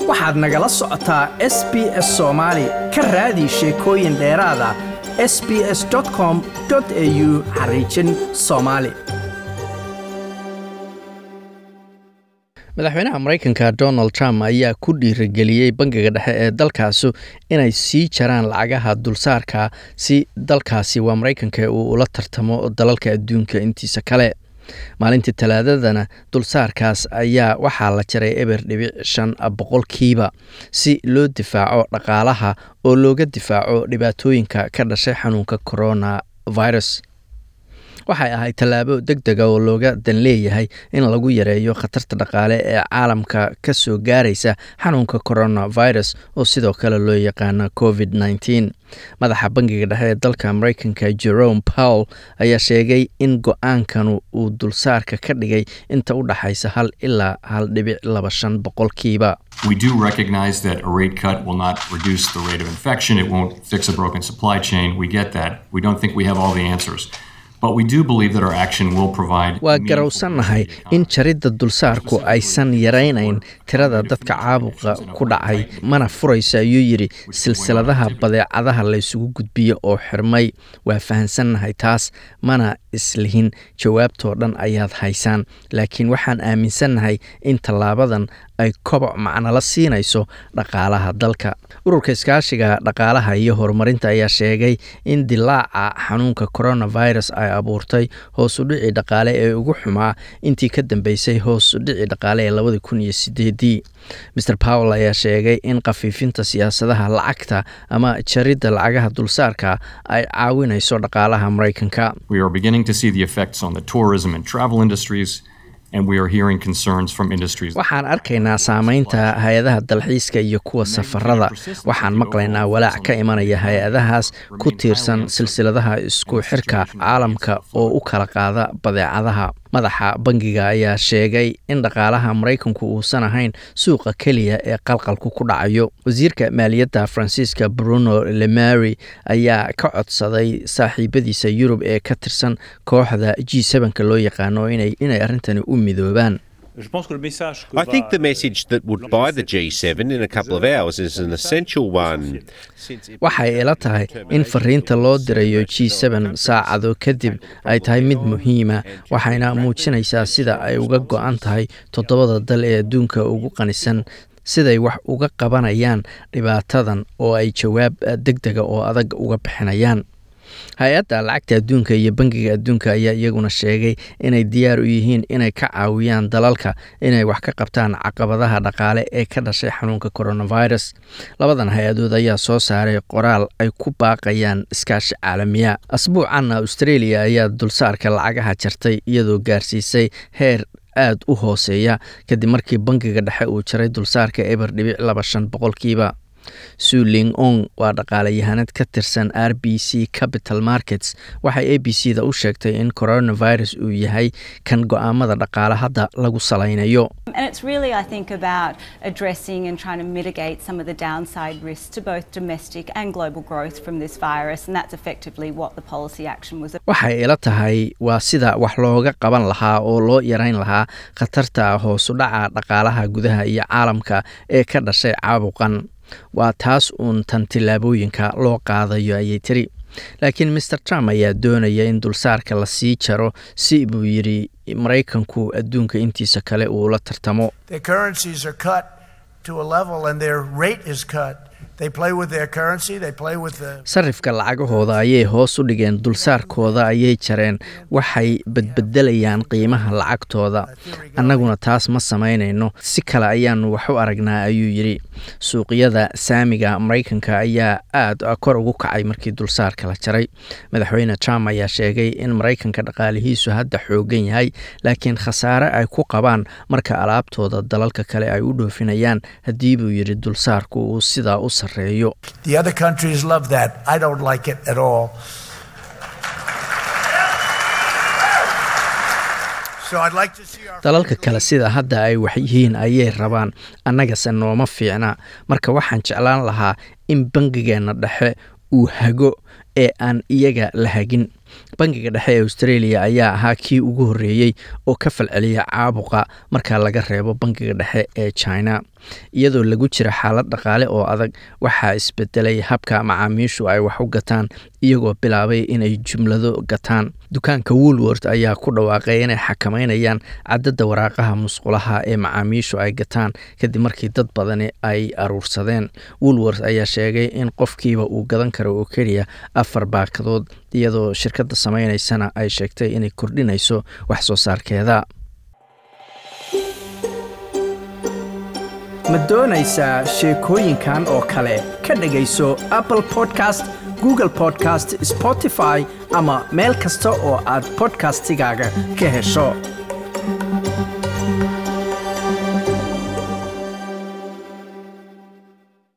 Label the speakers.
Speaker 1: waxaad nagala socotaa s b s soomaali ka raadi sheekooyin dheeraada s b s com au xariijin soomaali madaxweynaha maraykanka donald trump ayaa ku dhiirigeliyey bangiga dhexe ee dalkaasu inay sii jaraan lacagaha dulsaarka si dalkaasi waa maraykanka uu ula tartamo dalalka adduunka intiisa kale maalintii talaadadana dulsaarkaas ayaa waxaa la jaray eber dhibic shan boqolkiiba si loo difaaco dhaqaalaha oo looga difaaco dhibaatooyinka ka dhashay xanuunka corona virus waxay ahayd tallaabo deg dega oo looga dan leeyahay in lagu yareeyo khatarta dhaqaale ee caalamka ka soo gaaraysa xanuunka coronavirus oo sidoo kale loo yaqaano covid nneteen madaxa bangiga dhexe ee dalka maraykanka jerome powell ayaa sheegay in go-aankanu uu dulsaarka ka dhigay inta u dhaxaysa hal ilaa hal dhibic laba shan boqolkiiba
Speaker 2: We do recognize that a rate cut will not reduce the rate of infection. It won't fix a broken supply chain. We get that. We don't think we have all the answers. But we do believe that our action will provide.
Speaker 1: waa garowsannahay in jaridda dulsaarku aysan yaraynayn tirada dadka caabuqa ku dhacay mana furayso ayuu yidhi silsiladaha badeecadaha laysugu gudbiyo oo xirmay waa fahansannahay taas mana islihin jawaabtoo dhan ayaad haysaan laakiin waxaan aaminsannahay in tallaabadan ay koboc macnala siinayso dhaqaalaha dalka ururka iskaashiga dhaqaalaha iyo horumarinta ayaa sheegay in dilaaca xanuunka coronavirus ay abuurtay hoos u dhici dhaqaale ee ugu xumaa intii ka dambeysay hoos u dhici dhaqaale ee labadi kun iyo sideedii mer powell ayaa sheegay in khafiifinta siyaasadaha lacagta ama jaridda lacagaha dulsaarka ay caawinayso dhaqaalaha maraykanka
Speaker 2: We are beginning to see the effects on the tourism and travel industries, and we are hearing concerns from industries.
Speaker 1: waxaan arkaynaa saameynta hay-adaha dalxiiska iyo kuwa safarada waxaan maqlaynaa walaac ka imanaya hay-adahaas ku tiirsan silsiladaha isku xirka caalamka oo u kala qaada badeecadaha madaxa bangiga ayaa sheegay in dhaqaalaha maraykanku uusan ahayn suuqa keliya ee qalqalku ku dhacayo wasiirka maaliyadda faransiiska bruno lemary ayaa ka codsaday saaxiibadiisa yurub ee ka tirsan kooxda g sevenka loo yaqaano inay inay arrintani u midoobaan
Speaker 3: Je pense que le message que
Speaker 4: I
Speaker 3: va-
Speaker 4: think the message that would buy the G7 in a couple of hours is an essential one. Since it
Speaker 1: waxay ila tahay in fariinta loo dirayo g seben saacado kadib ay tahay mid muhiima waxayna muujinaysaa sida ay uga go-an tahay toddobada dal ee adduunka ugu qanisan siday wax uga qabanayaan dhibaatadan oo ay jawaab deg dega oo adag uga bixinayaan hay-adda lacagta adduunka iyo bangiga adduunka ayaa iyaguna sheegay inay diyaar u yihiin inay ka caawiyaan dalalka inay wax ka qabtaan caqabadaha dhaqaale ee ka dhashay xanuunka coronavirus labadan hay-adood ayaa soo saaray qoraal ay ku baaqayaan iskaashi caalamiya asbuucanna australia ayaa dulsaarka lacagaha jartay iyadoo gaarsiisay heer aad u hooseeya kadib markii bangiga dhexe uu jaray dulsaarka eber dhibic laba shan boqolkiiba suling ong waa dhaqaalayahanad ka tirsan r b c capital markets waxay a b c da u sheegtay in coronavirus uu yahay kan go-aamada dhaqaale hadda lagu salaynayo
Speaker 5: And it's really, I think, about addressing and trying to mitigate some of the downside risks to both domestic and global growth from this virus, and that's effectively what the policy action was about.
Speaker 1: waxay ila tahay waa sida wax looga qaban lahaa oo loo yarayn lahaa khatarta hoosu dhaca dhaqaalaha gudaha iyo caalamka ee ka dhashay caabuqan waa taas uun tan tillaabooyinka loo qaadayo ayay tiri laakiin maer trump ayaa doonaya in dulsaarka la sii jaro si buu yidhi maraykanku adduunka intiisa kale uu la tartamo
Speaker 6: Their currencies are cut to a level and their rate is cut. They play with their currency, they play with the
Speaker 1: sarifka lacagahooda ayay hoos u dhigeen dulsaarkooda ayay jareen waxay badbedelayaan qiimaha lacagtooda annaguna taas ma samaynayno si kale ayaanu wax u aragnaa ayuu yidhi suuqyada saamiga maraykanka ayaa aad kor ugu kacay markii dulsaarka la jaray madaxweyne trump ayaa sheegay in maraykanka dhaqaalihiisu hadda xoogan yahay laakiin khasaare ay ku qabaan marka alaabtooda dalalka kale ay u dhoofinayaan haddii buu yidhi dulsaarku uu sidaa u sarreeyo
Speaker 6: the other countries love that. I don't like it at all. So I'd like to see our
Speaker 1: dalalka kale sida hadda ay wax yihiin ayay rabaan annagase nooma fiicna marka waxaan jeclaan lahaa in bangigeenna dhexe uu hago ee aan iyaga la hagin bangiga dhexe ee australia ayaa ahaa kii ugu horreeyey oo ka falceliya caabuqa marka laga reebo bangiga dhexe ee china iyadoo lagu jira xaalad dhaqaale oo adag waxaa isbedelay habka macaamiishu ay wax u gataan iyagoo bilaabay inay jumlado gataan dukaanka woolwort ayaa ku dhawaaqay inay xakameynayaan cadadda waraaqaha musqulaha ee macaamiishu ay gataan kadib markii dad badani ay aruursadeen woolwort ayaa sheegay in qofkiiba uu gadan karo oo keliya afar baakadood iyadoo shirkadda sameynaysana ay sheegtay inay kordhinayso wax soo saarkeeda
Speaker 3: ma doonaysaa sheekooyinkan oo kale ka dhegayso apple podcast google podcast spotify ama meel kasta oo aad bodkastigaaga ka hesho